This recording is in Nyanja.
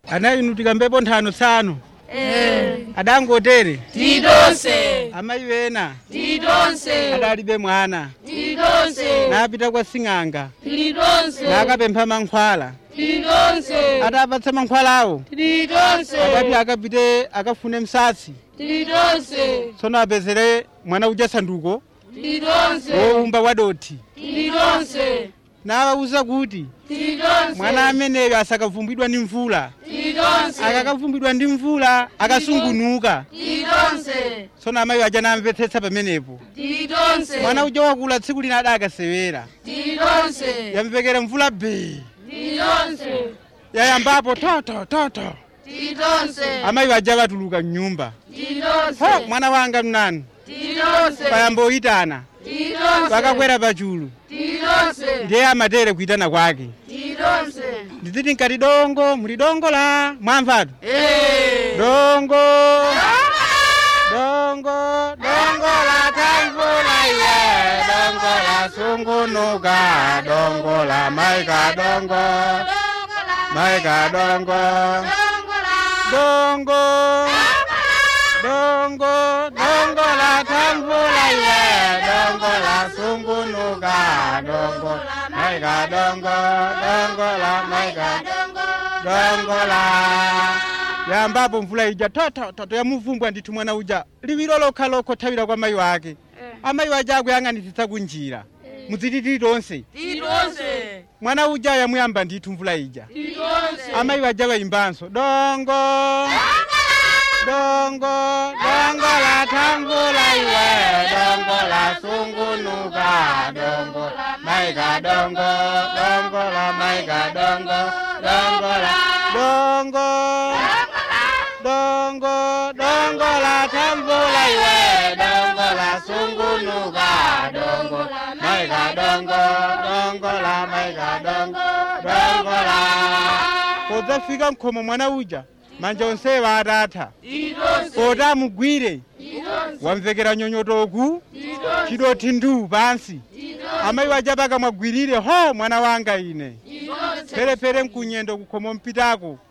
anayinutika mbepo nthano tsano adangotere tidonse amayi wena tidonse adalibe mwana tidonse napita kwa sing'anga tidonse nakapempha mankhwala tidonse atapatsa mankhwalawo tidonse akati akapite akafune msatsi tidonse tsono apezere mwana uja sanduko tidonse wowumba wadoti tidonse nawawuza kuti tidonse mwana ameneyo asakavumbidwa ndi mvula tidonse akakavumbidwa ndi mvula akasungunuka tidonse tsono amayi aja namvetsetsa pamenepo tidonse mwana uja wakula tsiku lina adakasewera tidonse yamvekera mvula bee tidonse yayambapo toto toto tidonse amayi aja batuluka mnyumba ho tidonse mwana wanga mnanu tidonse payamboyitana tidonse pakakwera pachulu tidonse ndiye amatere kuitana kwake tidonse ndiziti nkati dongo muli dongo la mwamvatu Eh. dongo dongo dongo la tamvula iye dongo la sungunuka dongo la maika dongo maika dongo dongo dongo dongo la tamvula iye dongo la sungunuka dongo maika dongo dongo la maika dongo la yambapo mvula ija totototo yamuvumbwa ndithu mwana uja liwiro lokha lokhothawira kwa mayi wake amayi waje akuyang'anitsitsa kunjira mudzititiri tonse tidonse mwana uja yamuyamba ndithu mvula ija tidonse amayi waja bayimbanso dongo dongo dongo la tamvula iwe dongo la sungunuka dongo maika dongo dongo la maika dongo dongo la dongo dongo dongo la tamvula iwe dongo la sungunuka dongo maika dongo dongo la maika dongo dongo la podzafika mkhomo mwana uja manja onsewo atatha poti amugwire wamvekera nyonyotoku chidoti ndu pansi amayi waja pakamwagwirire ho mwana wanga ine pherephere mkunyendo kukhomo mpitako